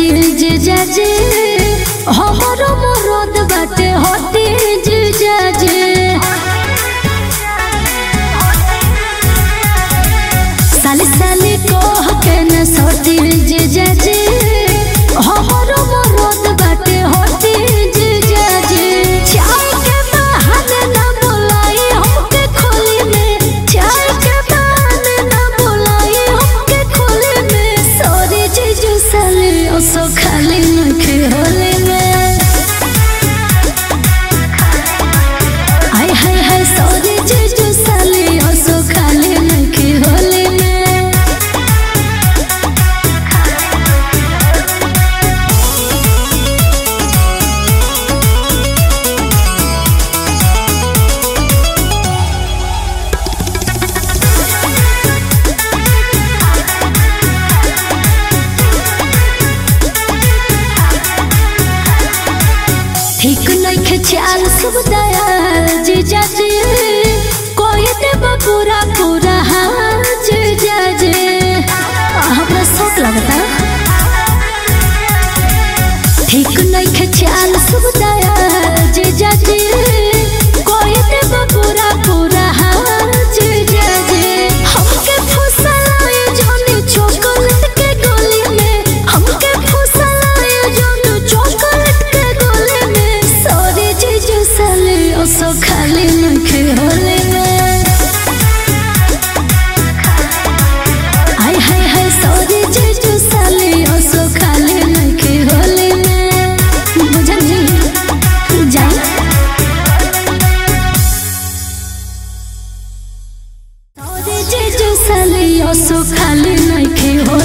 सटीज जाजे हमरो मरद बाटे हटीज जाजे साली साली कह के न सटीज जाजे हमरो मरद बाटे हटीज जाजे चाय के बहाने न बोलाई हमके खोली में चाय के बहाने न बोलाई हमके खोली में सॉरी जीजू साली ओसो खाली नखे होली में हाय हाय हाय सॉरी जीजू साली ओसो खाली नखे होली में ठीक नइखे चाल सब दयाल जीजा जी कोई देब पूरा पूरा हाल जीजा जी हमरा शौक लगता ठीक नइखे चाल सब दयाल जीजा जी कोई देब पूरा पूरा हाल जीजा जी हमके फुसलाए जोनी चॉकलेट के गोली में हमके फुसलाए जोनी चॉकलेट के गोली में सॉरी जीजू साली ओसो खाली नखे होली में हाय हाय हाय सॉरी जीजू साली ओसो खाली नखे होली में बुझनी जाई सॉरी जीजू साली ओसो खाली नखे होली